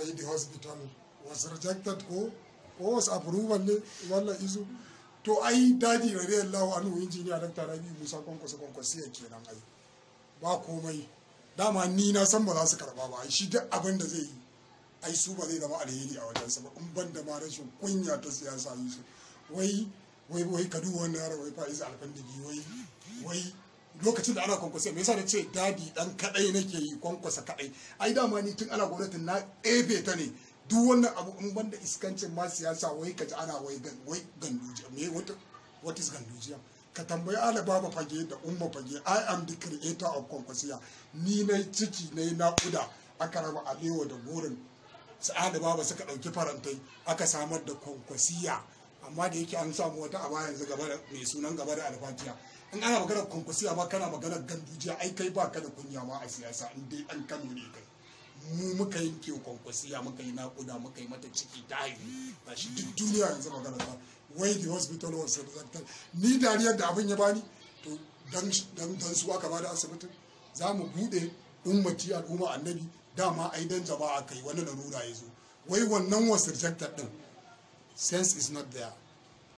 wai the hospital was rejected ko ko was approval ne wallan izu to ai dadi radiyallahu anhu injiniya dr rabi musa kwankwasa kwankwasa ya kenan ai ba komai dama ni na san ba za su karba ba shi duk abin da zai yi ai su ba zai zama alheri a wajensa ba in ban da ma rashin kunya ta siyasa yi su wai wai wai ka duba wannan yaro wai fa'iz alfandigi wai wai lokacin da ana kwankwasa me yasa na ce dadi dan kadai nake yi kwankwasa kadai ai dama ni tun ana gwamnatin na ebe ta ne duk wannan abu in ban da iskancin ma siyasa wai ka ji ana wai gan wai gandujiya me wata what is gandujiya ka tambayi ala baba fage da umma fage i am the creator of kwankwasiya ni na ciki na yi naƙuda aka raba alewa da burin sa'ada baba suka ɗauki farantai aka samar da kwankwasiya amma da yake an samu wata a yanzu gaba da mai sunan gaba da alfatiya in ana magana kwankwasiya ma kana magana gandujiya ai kai ba ka da kunya ma a siyasa in dai an kano ne kai mu muka yanke kwankwasiya muka yi naƙuda muka yi mata ciki ta haihu ba shi duk duniya yanzu magana ta wai the hospital was rejected ni dariyar da abin ya bani to dan dan su aka bada asibitin za mu bude ummati al'umma annabi dama ai dan jama'a kai wani larura ya zo wai wannan was rejected din sense is not there